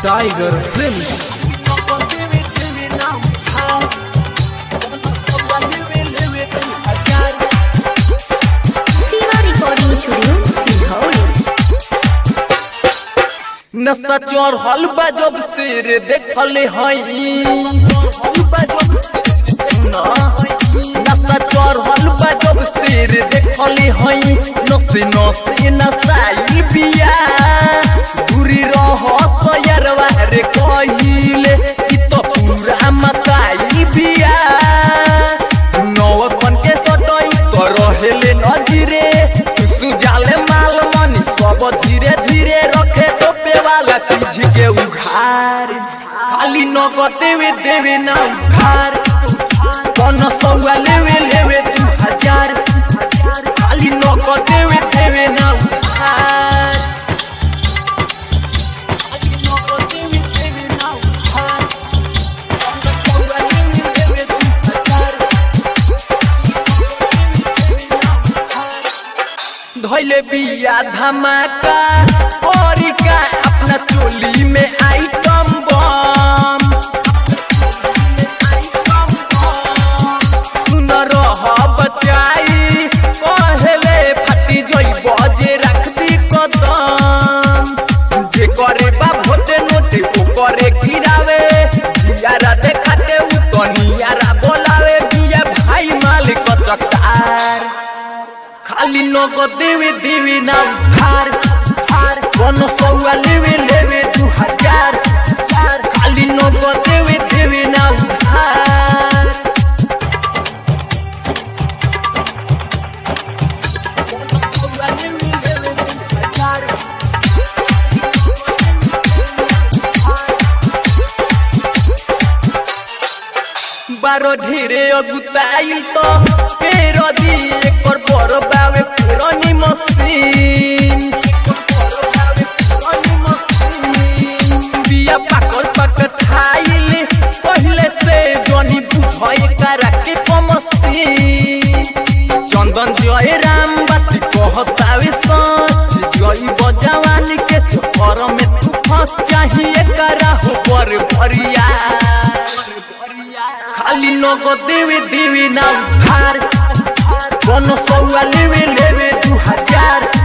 Tiger film Siva Recording Studio, Singapore. नशा चोर हल जब सिर देखले हई नशा चोर हल जब सिर देखले हई नसे नसे नसाई बिया दूरी रह तयरवा रे कहिले कि तो पूरा मताई बिया नौकन के सटई तो रहेले नजरे सुजाले माल मनी सब धीरे धीरे रखे तो पेवाला चीज के उघार खाली नगद देवे देवे ना उघार कौन सौआ लेवे लेवे दू हजार खाली नगद देवे देवे ना उघार खाली नगद देवे देवे ना उघार कौन सौआ लेवे लेवे दू हजार धैले बिया धमाका और का अपना चोली में आइटम बम सुन रह बचाई पहले फटी जोई बजे रख दी कदम जे करे बा भोटे नोटे ओ करे गिरावे जियारा देखाते उ तो नियारा बोलावे बिया भाई मालिक चकार खाली नगद देवे देवे ना उधार हार कौन सौआ लेवे लेवे दू हजार चार खाली नगद देवे देवे ना उधार कौन सौआ लेवे लेवे दू हजार बारो ढेरे अगुताइल तो पेरो दी एकर बड़ बावे फेरनी मस्तीन बिया पाकल पाकल खाइल पहले से जनी बुझाए करा के कमस्ती चंदन जय राम बाती कहतावे सच जई बजवानी के चक्कर में तू फंस चाहिए करा हो पर भरिया खाली नगद देवे देवे ना उधार कौन सौआ लेवे लेवे दू हजार